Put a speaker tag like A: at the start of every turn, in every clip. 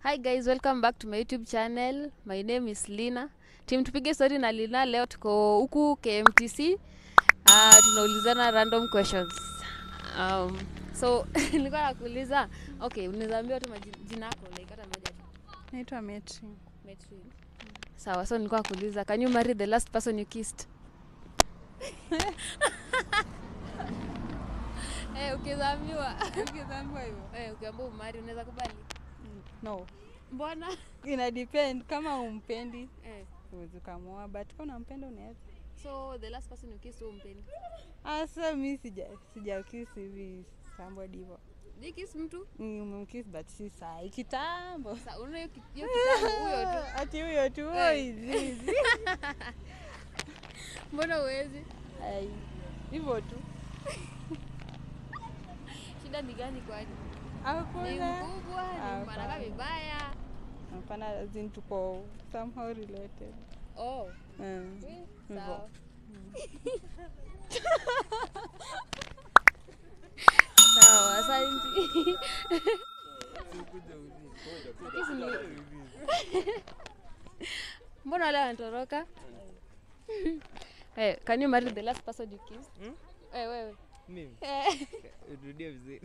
A: Hi guys, welcome back to my YouTube channel. My name is Lina. Team tupige story na Lina leo tuko huku KMTC. Uh, tunaulizana random questions. Um, so nilikuwa nakuuliza, okay, unaweza ambia tu maji- jina yako like hata moja tu.
B: Naitwa Metri.
A: Metri. Sawa, so nilikuwa nakuuliza, can you marry the last person you kissed? Eh, ukiambiwa
B: Ukizambiwa hivyo?
A: eh, ukiambiwa umari unaweza kubali?
B: No.
A: Mbona?
B: Ina depend kama umpendi
A: Eh.
B: huwezi ukamwoa but kama unampenda unaweza.
A: So the last person you kissed wewe umpendi?
B: Asa mi sija sijakisi hivi somebody hivyo.
A: Ni kiss mtu?
B: Umemkiss but si saa kitambo.
A: Sa unaona hiyo ki- hiyo kitambo huyo tu.
B: Ati huyo tu
A: Eh.
B: oi zizi.
A: Mbona uwezi?
B: Ai. Hivyo tu.
A: Shida ni gani kwani? Ni
B: Hakuna.
A: mkubwa, ni
B: Hapana.
A: anakaa vibaya.
B: Hapana, as in tuko somehow related.
A: Oh,
B: Mm.
A: we,
B: Hivyo.
A: sawa. Sawa, asante. Kisi ni- Mbona wale wanatoroka? Eh, can you marry the last person you kissed?
C: Hmm?
A: Eh, wewe.
C: Mimi
A: Eh.
C: rudia vizuri.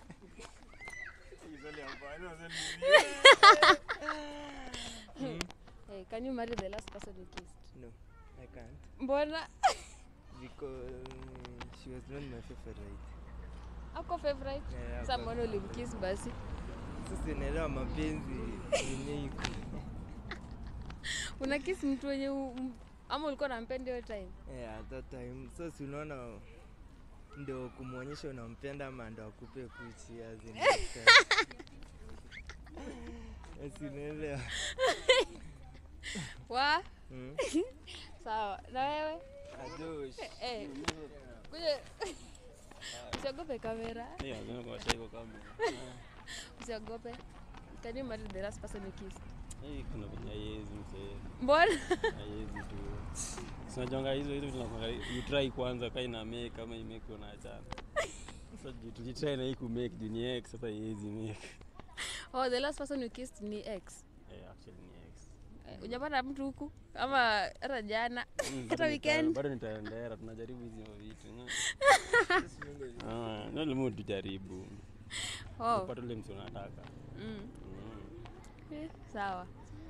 A: Eh, can you marry the last person you kissed?
C: No, I can't
A: Mbona?
C: because she was not my favorite.
A: Ako favorite?
C: Yeah,
A: Sasa
C: but-
A: mbona ulimkiss basi?
C: Sasa naelewa mapenzi yenye iko.
A: Una kiss mtu wenye u- m- ama ulikuwa unampenda hiyo time?
C: Yeah, at that time. So si unaona ndio kumwonyesha unampenda ama ndo akupe kuchi as in Yes, unaelewa.
A: Wa?
C: Mm.
A: Sawa. Na wewe?
C: Ajosh.
A: Eh. Kuja. Usiogope kamera.
D: Yeah, lazima kuwasha hivyo kamera.
A: Usiogope. Can you marry the last person you kissed?
D: Hii kuna venye haiwezi msee.
A: Mbona?
D: Haiwezi tu. Sinajonga hizo hizo tunakwanga you try kwanza kai na make kama imake unaachana. Sasa ju- tujitry na hii ku make juu ni ex sasa haiwezi make.
A: Oh, the last person you kissed ni ex.
D: Eh, actually ni ex.
A: Eh, Hujapata mtu huku ama hata jana
D: Mm,
A: hata
D: bado nita-
A: weekend?
D: Bado nitaendera tunajaribu hizi vitu. no? Ah, ndio limu tujaribu.
A: Oh.
D: Upate ule msi unataka.
A: Mm.
D: Mm.
A: Eh, Sawa.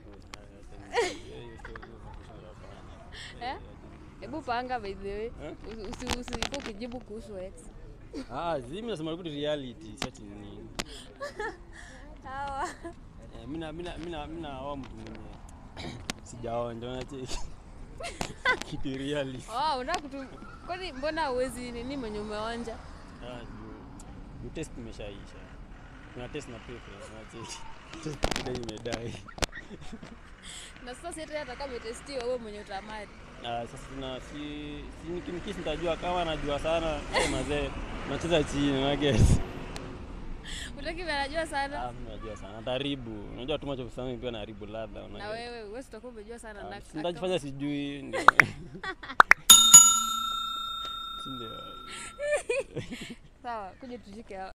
D: Eh?
A: Eh? Hebu panga by the way.
D: Eh?
A: Usi usi usiku ukijibu kuhusu ex.
D: Ah, zimi nasema tu reality, si ati nini.
A: Sawa.
D: Eh, mina mina mina mina awa mtu mwenye sijaonja unacheki kitu reality.
A: Oh, unataka kutu kwani mbona uwezi nini mwenye umeonja?
D: Ah, juu juu test imeshaisha. Kuna test na preference unacheki. Test ile imedai.
A: Na sasa si hata atakuwa ametestiwa wewe mwenye utamari.
D: Ah, sasa tuna si si nikimkisi nitajua kama anajua sana eh, mazee nacheza chini na guess.
A: Utaki vile anajua sana.
D: Ah, mimi najua sana. Taribu. Unajua too much of something pia naharibu ladha
A: Na
D: unajua.
A: wewe wewe utakuwa umejua sana na
D: Ah, Nitajifanya sijui ndio. Si ndio.
A: Sawa, kuja tushike hao.